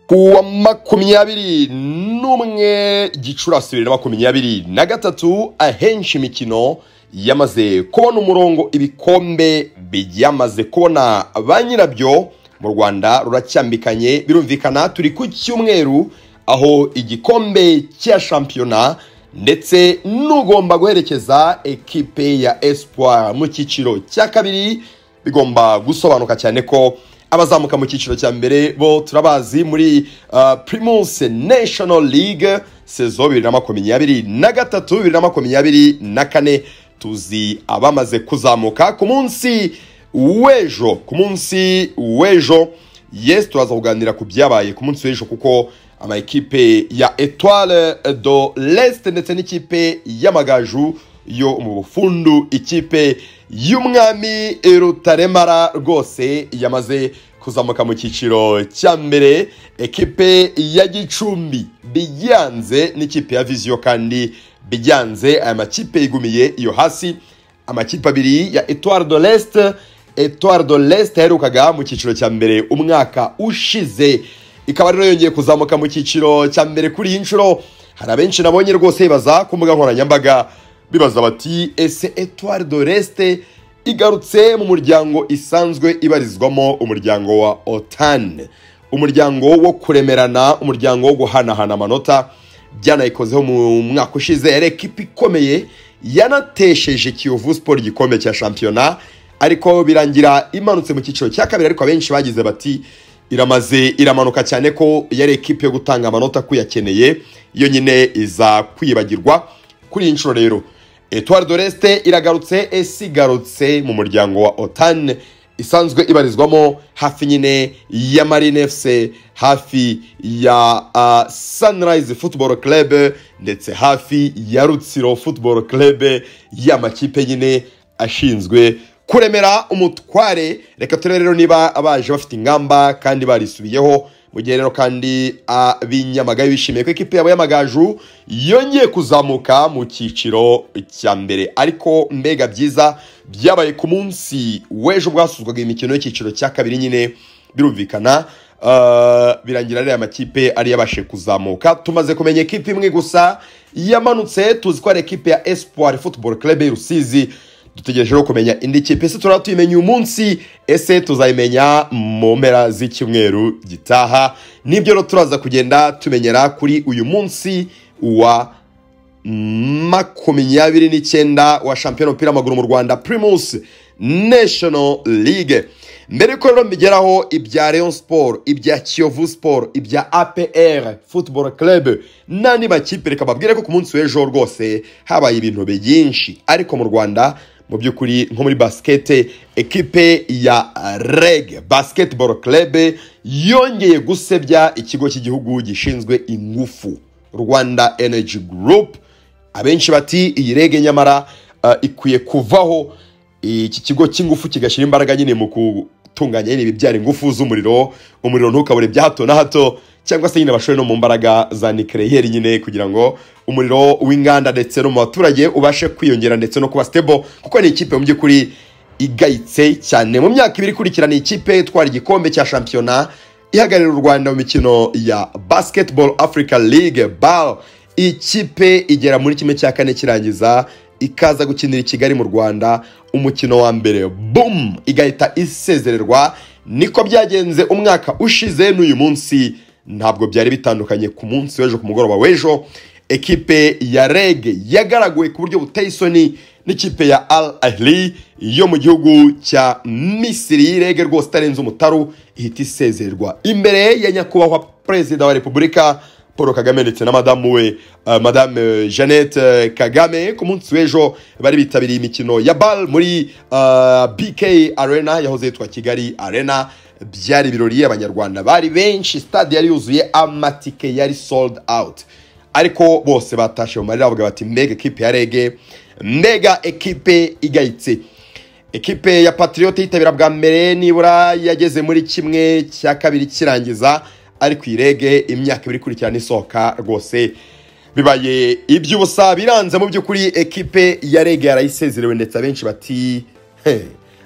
kuwa makumyabiri n'umwe gicurasi bibiri na makumyabiri na gatatu ahenshi imikino yamaze kubona umurongo ibikombe byamaze kubona ba nyirabyo mu rwanda ruracyambikanye birumvikana turi ku cyumweru aho igikombe cya shampiyona ndetse n'ugomba guherekeza ekipe ya espoir mu cyiciro cya kabiri bigomba gusobanuka cyane ko abazamuka mu cyiciro cya mbere bo turabazi muri primus national league sezo bibiri na makumyabiri na gatatu bibiri na makumyabiri na kane tuzi abamaze kuzamuka ku munsi w'ejo ku munsi w'ejo yesi turaza kuganira ku byabaye ku munsi w'ejo kuko amakipe ya etoile do leste ndetse n'ikipe y'amagaju yo mu bufundu ikipe y'umwami rutaremara rwose yamaze kuzamuka mu cyiciro cya mbere ekipe ya gicumbi biyanze n'ikipe ya viziyo kandi biyanze aya makipe yigumiye iyo hasi amakipe abiri ya etoile do leste etoile do leste yaherukaga mu cyiciro cya mbere umwaka ushize ikaba rero yongeye kuzamuka mu cyiciro cya mbere kuri iyi nshuro hari abenshi nabonye rwose bibaza ku mbuga nkoranyambaga bibaza bati ese etoile do leste igarutse mu muryango isanzwe ibarizwamo umuryango wa otani umuryango wo kuremerana umuryango wo guhanahana amanota byanayikozeho mu mwaka ushize yari ekipa ikomeye yanatesheje kiyovu siporo igikombe cya shampiyona ariko birangira imanutse mu cyiciro cya kabiri ariko abenshi bagize bati iramaze iramanuka cyane ko yari ekipe yo gutanga amanota kuyakeneye yo nyine iza kwibagirwa kuri iyi nshuro rero etuwari doreste iragarutse isigarutse mu muryango wa otani isanzwe ibarizwamo hafi nyine ya marine fc hafi ya uh, sunrise football club ndetse hafi ya rutsiro football club y'amakipe nyine ashinzwe kuremera umutware reka turebe rero niba abaje bafite ingamba kandi barisubiyeho mu gihe rero kandi ab'inyamagabe bishimiye ko ikipe yabo y'amagaju yongeye kuzamuka mu cyiciro cya mbere ariko mbega byiza byabaye ku munsi w'ejo bwasuzwaga imikino y'icyiciro cya kabiri nyine birumvikana birangira ariya makipe ari yabashe kuzamuka tumaze kumenya ekipe imwe gusa yamanutse tuzi ko ari ekipe ya espoir football club rusizi dutegereje no kumenya indi kipe ese turaba tuyimenye uyu munsi ese tuzayimenya mu mpera z'icyumweru gitaha nibyo rero turaza kugenda tumenyera kuri uyu munsi wa makumyabiri n'icyenda wa shampiyona w'umupira w'amaguru mu rwanda primus national league mbere ko rero mbigeraho ibya leon sport ibya kiyovu sport ibya apr football club n'andi makipe reka mbabwire ko ku munsi w'ejo rwose habaye ibintu byinshi ariko mu rwanda mu by'ukuri nko muri basikete ekipe ya reg basketball club yongeye gusebya ikigo cy'igihugu gishinzwe ingufu rwanda energy group abenshi bati iyi rege nyamara ikwiye kuvaho iki kigo cy'ingufu kigashyira imbaraga nyine mu gutunganya ibibyara ingufu z'umuriro umuriro ntukabure bya hato na hato cyangwa se nyine bashore no mu mbaraga za nikereyeri nyine kugira ngo umuriro w'inganda ndetse no mu baturage ubashe kwiyongera ndetse no kuba sitebo kuko ni ikipe mu by'ukuri igayitse cyane mu myaka ibiri ikurikirana ikipe itwara igikombe cya shampiyona ihagararira u rwanda mu mikino ya basketball africa league bal ikipe igera muri kimwe cya kane kirangiza ikaza gukinira i kigali mu rwanda umukino wa mbere bum igahita isezererwa niko byagenze umwaka ushize n'uyu munsi ntabwo byari bitandukanye ku munsi w'ejo ku mugoroba w'ejo ekipe ya reg yagaraguwe ku buryo buteye isoni n'ikipe ya al ahli yo mu gihugu cya misiri rege rwose itarenze umutaru ihita isezererwa imbere ya nyakubahwa perezida wa repubulika paul kagame ndetse na madamu we madame jeannette kagame ku munsi w'ejo bari bitabiriye imikino ya bal muri bk arena yahoze yitwa kigali arena byari ibirori abanyarwanda bari benshi stade yari yuzuye amatike yari sold out ariko bose batashye mu marira bavuga bati mbega ekipe ya rege mbega ekipe igayitse ekipe ya patriyote yitabira bwa mbere nibura yageze muri kimwe cya kabiri kirangiza ariko iyi rege imyaka ibiri ikurikirana isohoka rwose bibaye iby'ubusa biranze mu by'ukuri ekipe ya rege yarayisezerewe ndetse abenshi bati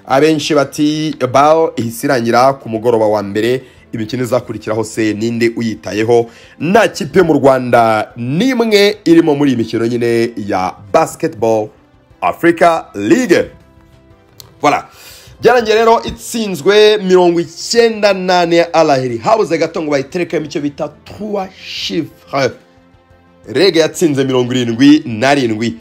abenshi bati bawo ihise irangira ku mugoroba wa mbere imikino izakurikiraho se ninde uyitayeho nta kipe mu rwanda n'imwe irimo muri iyi mikino nyine ya basketball africa league voilà byarangiye rero itsinzwe mirongo icyenda n'ane ya araheri habuze gato ngo bayiterekemo icyo bita tuwa shifure rege yatsinze mirongo irindwi n'arindwi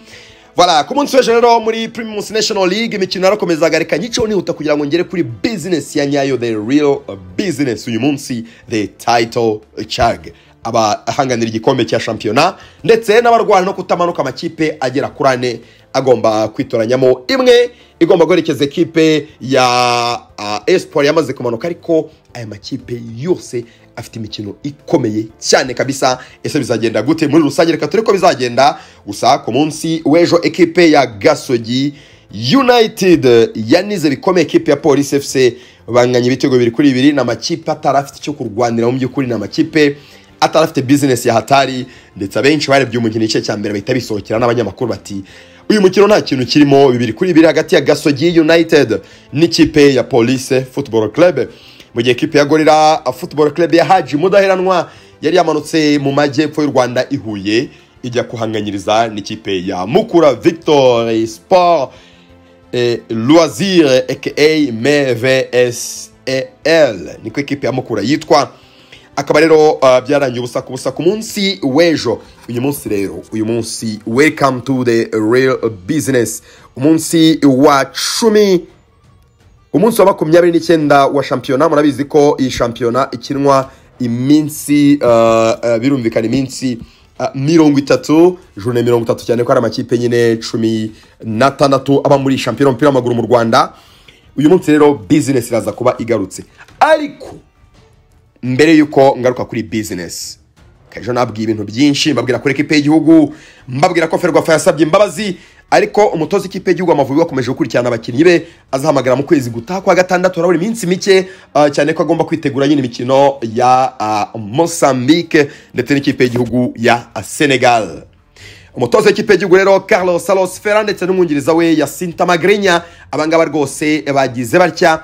Voilà, ku munsi w'ejo rero muri Primus National League imikino yarakomeza garika nyiceho nihuta kugira ngo ngere kuri business ya nyayo the real business uyu munsi the title chag abahanganira igikombe cya shampiyona ndetse n'abarwana no kutamanuka amakipe agera kuri ane agomba kwitoranyamo imwe igomba guherekeza ekipe ya uh, espoir yamaze kumanuka ariko aya makipe yose afite imikino ikomeye cyane kabisa ese bizagenda gute muri rusange reka turi ko bizagenda gusa ku munsi w'ejo ekipe ya gasogi united yanize bikomeye ekipe ya polisi fc banganya ibitego bibiri kuri bibiri ni amakipe atari afite icyo kurwanira mu by'ukuri ni amakipe atari afite bizinesi ya hatari ndetse abenshi barebye umukino igice cya mbere bahita bisohokera n'abanyamakuru bati uyu mukino nta kintu kirimo bibiri kuri bibiri hagati ya gasogi united n'ikipe ya police football club mu gihe ikipe ya gorira football club ya haji mudaheranwa yari yamanutse mu majyepfo y'u rwanda ihuye ijya kuhanganyiriza n'ikipe ya mukura victor sport eh, loisir aka mvsel niko ikipe ya mukura yitwa akaba rero uh, byarangiye ubusa ku busa ku munsi w'ejo uyu munsi rero uyu munsi welcome to the real business umunsi wa cumi umunsi wa makumyabiri n'icyenda wa shampiyona murabizi ko iyi shampiyona ikinwa iminsi uh, uh, birumvikana iminsi uh, mirongo itatu jone mirongo itatu cyane ko hari amakipe nyine cumi n'atandatu aba muri shampiyona y'umupira w'amaguru mu rwanda uyu munsi rero bizinesi iraza kuba igarutse ariko mbere y'uko ngaruka kuri bizinesi kajo nabwiye ibintu byinshi mbabwira kuri ekipe y'igihugu mbabwira ko ferwafa yasabye imbabazi ariko umutoza ikipe y'igihugu amavubi wakomeje gukurikirana abakinnyi be azahamagara mu kwezi gutaha kwa gatandatu harabura iminsi mike uh, cyane ko agomba kwitegura nyine imikino ya uh, mosambike ndetse n'ikipe y'igihugu ya uh, senegal umutoza w'ikipe y'igihugu rero carlos salos fera ndetse n'umwungiriza we yasinta magrinya abangaba rwose bagize batya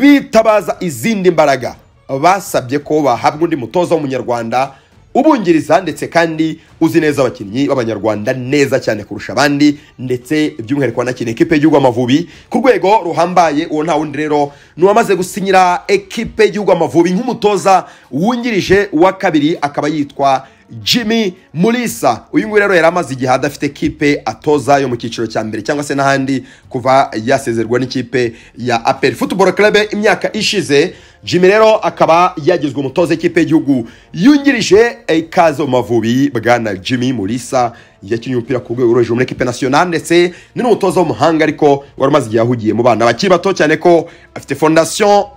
bitabaza izindi mbaraga basabye ko bahabwa undi mutoza w'umunyarwanda ubungiriza ndetse kandi uzi neza abakinnyi b'abanyarwanda neza cyane kurusha abandi ndetse by'umwihariko wanakinira ekipe y'igihugu amavubi ku rwego ruhambaye uwo nta wundi rero ni uwamaze gusinyira ekipe y'igihugu amavubi nk'umutoza wungirije uwa kabiri akaba yitwa jimmy murisa uyu nguyu rero yari amaze igihe adafite ekipe atoza yo mu cyiciro cya mbere cyangwa se n'ahandi kuva yasezerwa n'ikipe ya aperi futuboro kerebe imyaka ishize jimmy rero akaba yagizwe umutoza ekipe y'igihugu yungirije ikaze mu mavubi bwana jimmy murisa yakinnye umupira ku rwego rwo hejuru muri ekipe nasiyonari ndetse ni n'umutoza w'umuhanga ariko wari umaze igihe ahugiye mu bana bakiri bato cyane ko afite fondasiyo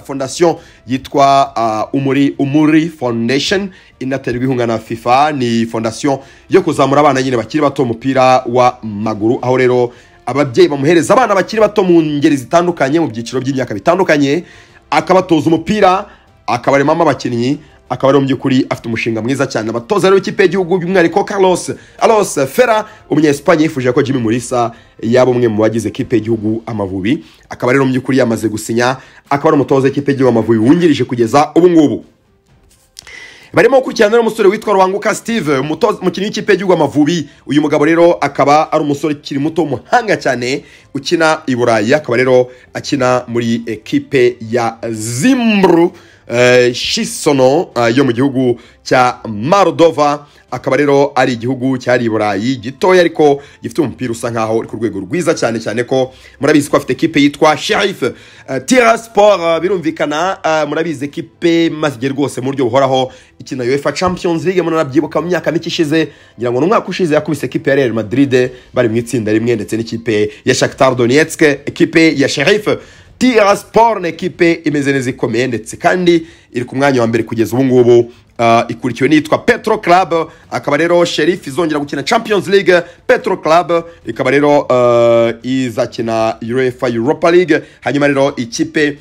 fondasiyo yitwa umuri umuri fondesheni inaterwa inkunga na fifa ni fondasiyo yo kuzamura abana nyine bakiri bato umupira w'amaguru aho rero ababyeyi bamuhereza abana bakiri bato mu ngeri zitandukanye mu byiciro by'imyaka bitandukanye akabatoza umupira akabaremamo abakinnyi akaba ari mu by'ukuri afite umushinga mwiza cyane abatoza rero ikipe y'igihugu by'umwihariko Carlos Alos Fera umunyesipanye yifuje ko Jimmy Mulisa yaba umwe mu bagize ikipe y'igihugu Amavubi akaba rero mu by'ukuri yamaze gusinya akaba ari umutoza w'ikipe y'igihugu Amavubi wungirije kugeza ubu ngubu barimo gukurikirana n'umusore witwa ruhanguka steve umukinnyi w'ikipe y'igihugu amavubi uyu mugabo rero akaba ari umusore ukiri muto w'umuhanga cyane ukina i burayi akaba rero akina muri ekipe ya zimbru shisono yo mu gihugu cya marodova akaba rero ari igihugu cyari i burayi gitoya ariko gifite umupira usa nkaho uri ku rwego rwiza cyane cyane ko murabizi ko afite ekipe yitwa sherif tira siporo birumvikana murabizi ekipe maze igihe rwose mu buryo buhoraho ikina uefa champions league munanabyibuka mu myaka mike ishize ngira ngo ni umwaka ushize yakubise ekipe ya real madrid bari mu itsinda rimwe ndetse n'ikipe ya shakhtar donetsk ekipe ya sherif tira siporo ni ekipe imeze neza ikomeye ndetse kandi iri ku mwanya wa mbere kugeza ubu ngubu ikurikiwe n'iyitwa petro club akaba rero sheriff izongera gukina champions league petro club ikaba rero izakina uefa europa league hanyuma rero ikipe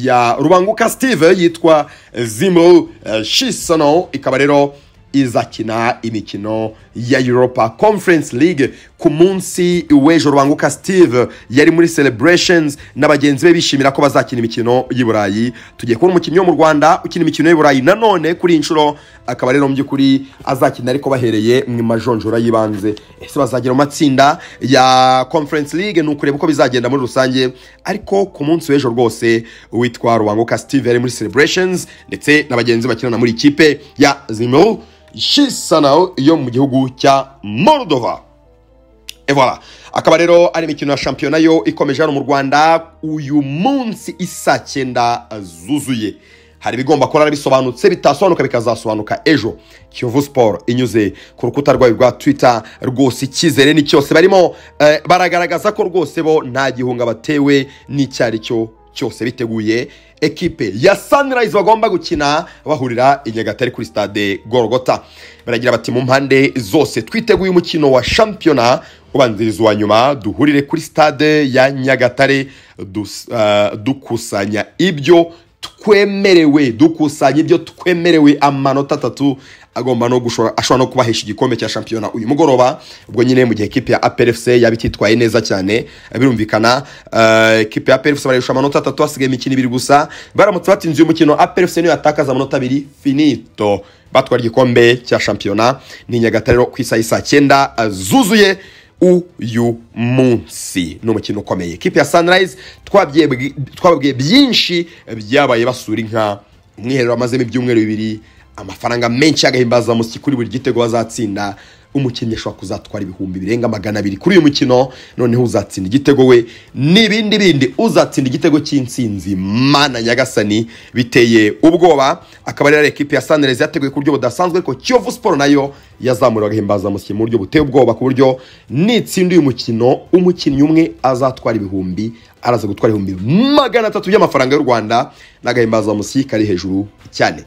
ya rubanguka steve yitwa zimro shisono ikaba rero izakina imikino ya europa conference league ku munsi w'ejo rubanguka steve yari muri celebrations na bagenzi be bishimira ko bazakina imikino y'i burayi tugiye kubona umukinnyi wo mu rwanda ukina imikino y'i burayi nanone kuri iyi nshuro akaba rero mu by'ukuri azakina ariko bahereye mu majonjora y'ibanze ese bazagera mu matsinda ya conference league ni ukureba uko bizagenda muri rusange ariko ku munsi w'ejo rwose witwa rubanguka steve yari muri celebrations ndetse na bagenzi bakinana muri ikipe ya zimuru shisanao yo mu gihugu cya moldova Et voilà akaba rero ari imikino ya shampiyona yo ikomeje hano mu rwanda uyu munsi isa cyenda zuzuye hari ibigomba kurara bisobanutse bitasobanuka bikazasobanuka ejo kiyovu siporo inyuze ku rukuta rwayo rwa twita rwose icyizere ni cyose barimo eh, baragaragaza ko rwose bo nta gihunga batewe n'icyo ari cyo cyose biteguye ekipe ya sunrise bagomba gukina bahurira i nyagatare kuri stade gorogota baragira bati mu mpande zose twiteguye umukino wa shampiyona ubanziriza uwa nyuma duhurire kuri stade ya nyagatare dus- eh, dukusanya ibyo twemerewe dukusanya ibyo twemerewe amanota atatu agomba no gushora ashobora no kubahesha igikombe cya shampiyona uyu mugoroba ubwo nyine mu gihe ekipe ya APRFC yaba ititwaye neza cyane birumvikana eh, ekipe ya APRFC barayisha amanota atatu hasigaye imikino ibiri gusa baramutse batsinze uyu mukino APRFC niyo yatakaza amanota abiri finito batwara igikombe cya shampiyona ni nyagatare rero ku isaha y'i saa cyenda eh, zuzuye uyu munsi ni umukino ukomeye ikipe ya sunrise twabwiye- twababwiye byinshi byabaye basura inka umwiherero amazemo ibyumweru bibiri amafaranga menshi y'agahimbazamusyi kuri buri gitego bazatsinda umukinnyi ashobora kuzatwara ibihumbi birenga magana abiri kuri uyu mukino noneho uzatsinda igitego we n'ibindi bindi uzatsinda igitego cy'insinzi mana nyagasani biteye ubwoba akaba rero ari ekipi ya sanirezi yateguye ku buryo budasanzwe ko kiyovu siporo nayo yazamura agahimbazamusyi mu buryo buteye ubwoba ku buryo nitsinda uyu mukino umukinnyi umwe azatwara ibihumbi araza gutwara ibihumbi magana atatu by'amafaranga y'u rwanda n'agahimbazamusyi kari hejuru cyane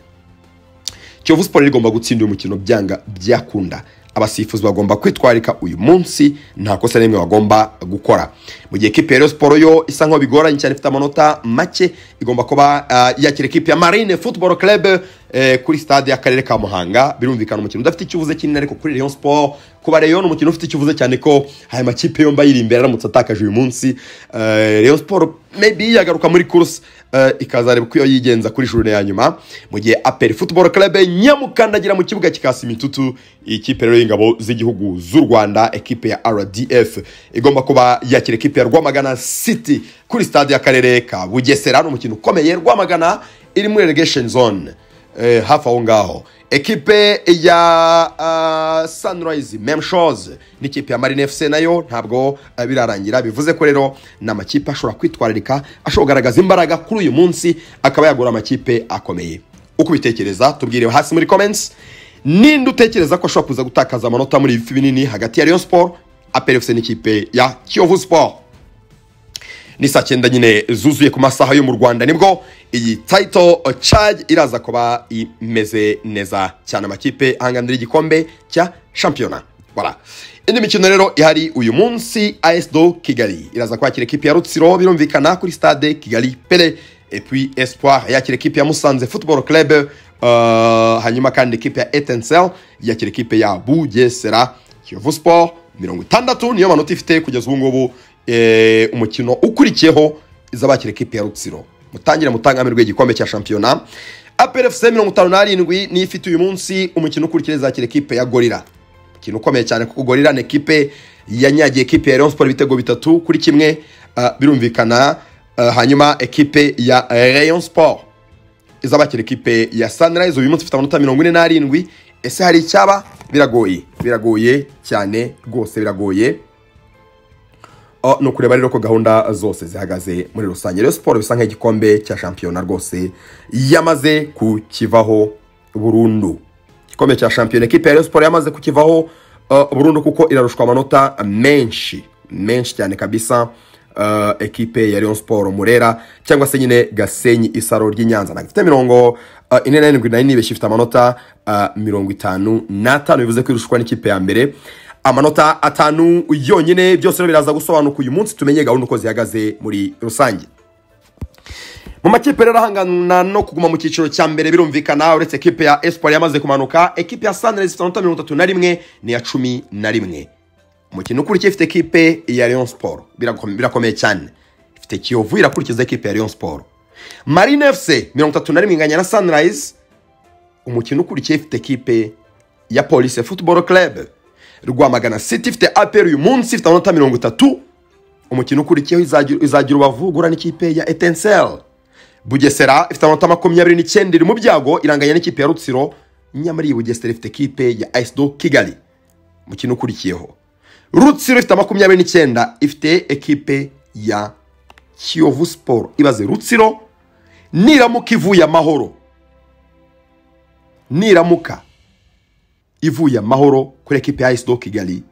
kiyovu siporo rigomba gutsinda uyu mukino byanga byakunda abasifuzi bagomba kwitwarika uyu munsi nta kosa n'imwe bagomba gukora mu gihe ekipe ya Rayon siporo yo isa nkaho bigoranye cyane ifite amanota make igomba kuba uh, yakira ekipe ya marine football club eh, kuri stade y'akarere ka muhanga birumvikana umukino udafite ikibuze kinini ariko kuri Rayon siporo kuba Rayon umukino ufite ikibuze cyane ko aya makipe yombi ayiri imbere aramutse atakaje uyu munsi eh, Rayon siporo maybe yagaruka muri course eh, ikazareba uko iyo yigenza kuri jurune ya nyuma mu gihe aperi football club nyamukandagira mu kibuga kikasi imitutu ikipe rero y'ingabo z'igihugu z'u rwanda ekipe ya rdf igomba kuba yakira ekipe ya rwamagana city kuri stade y'akarere ka bugesera hano umukino ukomeye rwamagana iri muri relegation zone eh, hafi aho ngaho ekipe ya uh, sunrise meme shows n'ikipe ya marine fc nayo ntabwo eh, birarangira bivuze ko rero ni amakipe ashobora kwitwararika ashobora kugaragaza imbaraga kuri uyu munsi akaba yagura amakipe akomeye uko ubitekereza tubwire hasi muri comments ninde utekereza ko ashobora kuza gutakaza amanota muri ibi bifi binini hagati ya Rayon Sport APR FC n'ikipe ya Kiyovu Sport ni saa cyenda nyine zuzuye ku masaha yo mu rwanda nibwo iyi title charge iraza kuba imeze neza cyane amakipe ahanganira igikombe cya shampiyona Voilà. indi mikino rero ihari uyu munsi as do kigali iraza kwakira ekipi ya rutsiro birumvikana kuri stade kigali pele et puis espoir yakira ekipi ya musanze football club uh, hanyuma kandi ekipe ya etensel yakira ekipe ya bugesera kiyovu sport mirongo itandatu niyo manota ifite kugeza ubu ngubu eh, umukino ukurikiyeho izabakira ekipe ya rutsiro mutangire mutangamirwe igikombe cya shampiyona APRFC mirongo itanu n'arindwi niyo ifite uyu munsi umukino ukurikira izakira ekipe ya gorira umukino ukomeye cyane kuko gorira ni ekipe yanyagiye ekipe ya Rayon Sport ibitego bitatu kuri kimwe ah, birumvikana ah, hanyuma ekipe ya Rayon Sport izabakira ekipe ya Sunrise uyu munsi ifite amanota mirongo ine n'arindwi ese hari icyaba biragoye biragoye cyane rwose biragoye Oh, ni ukureba rero ko gahunda zose zihagaze muri rusange rero siporo bisa nk'igikombe cya shampiyona rwose yamaze kukivaho burundu igikombe cya shampiyona ekipe ya Rayon siporo yamaze kukivaho uh, burundu kuko irarushwa amanota menshi menshi cyane kabisa uh, ekipe ya Rayon siporo murera cyangwa se nyine gasenyi isaro ry'inyanza ntabwo ifite mirongo uh, ine n'arindwi na ine ibeshya ifite amanota uh, mirongo itanu n'atanu bivuze ko irushwa n'ikipe ya mbere amanota atanu yonyine byose rero biraza gusobanuka uyu munsi tumenye gahunda uko zihagaze muri rusange mu makipe rero ahangana no kuguma mu cyiciro cya mbere birumvikana uretse ekipe ya espoir yamaze kumanuka ekipe ya sunrise ifite amanota mirongo itatu na rimwe n'iya cumi na rimwe umukino ukurikiye ifite ekipe ya Rayon Sport Birako- birakomeye cyane ifite kiyovu irakurikiza ekipe ya Rayon Sport marine fc mirongo itatu na rimwe inganya na sunrise umukino ukurikiye ifite ekipe ya police football club rwamagana city ifite apr uyu munsi ifite amanota mirongo itatu umukino ukurikiyeho izagira- izagira ubavugura n'ikipe ya etensel bugesera ifite amanota makumyabiri n'icyenda iri mu byago iranganya n'ikipe ya rutsiro nyamara iyi bugesera ifite ekipe ya asdo kigali umukino ukurikiyeho rutsiro ifite makumyabiri n'icyenda ifite ekipe ya kiyovu siporo ibaze rutsiro niramuka ivuye amahoro niramuka ivuye amahoro kuri ekipe ya do kigali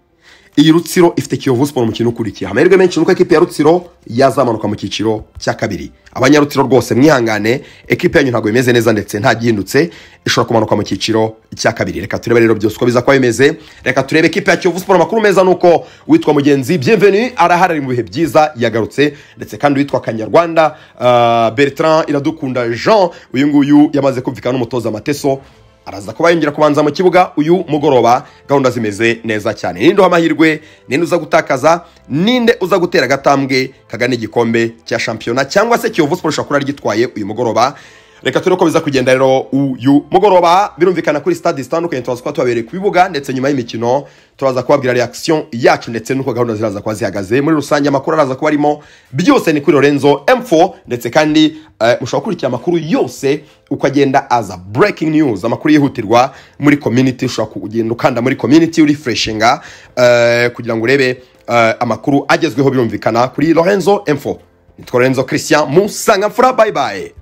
iyi rutsiro ifite kiyovu siporo umukino ukurikiye amahirwe menshi nuko ekipe ya rutsiro yazamanuka mu cyiciro cya kabiri abanyarutsiro rwose mwihangane ekipe yanyu ntabwo imeze neza ndetse nta gihindutse ishobora kumanuka mu cyiciro cya kabiri reka turebe rero byose uko biza kuba bimeze reka turebe ekipe ya kiyovu siporo amakuru meza ni uko witwa mugenzi byemveni araharari mu bihe byiza yagarutse ndetse kandi witwa kanyarwanda ah, bertrand iradukunda jean uyu nguyu yamaze kumvikana n'umutoza amateso araza kuba yongera kubanza mu kibuga uyu mugoroba gahunda zimeze neza cyane ninde uha amahirwe ninde uza gutakaza ninde uza gutera agatambwe kagana igikombe cya shampiyona cyangwa se kiyovu siporo ishobora kuba ryitwaye uyu mugoroba reka turebe uko biza kugenda rero uyu mugoroba birumvikana kuri stade zitandukanye turaza kuba tubabereye ku bibuga ndetse nyuma y'imikino turaza kubabwira reaction yacu ndetse n'uko gahunda ziraza kuba zihagaze muri rusange amakuru araza kuba arimo byose ni kuri Lorenzo M4 ndetse kandi eh, mushobora gukurikira amakuru yose uko agenda aza breaking news amakuru yihutirwa muri community ushobora kugenda ukanda muri community urifreshinga eh, kugira ngo urebe eh, amakuru agezweho birumvikana kuri Lorenzo M4 nitwa Lorenzo Christian musangamfura bye bye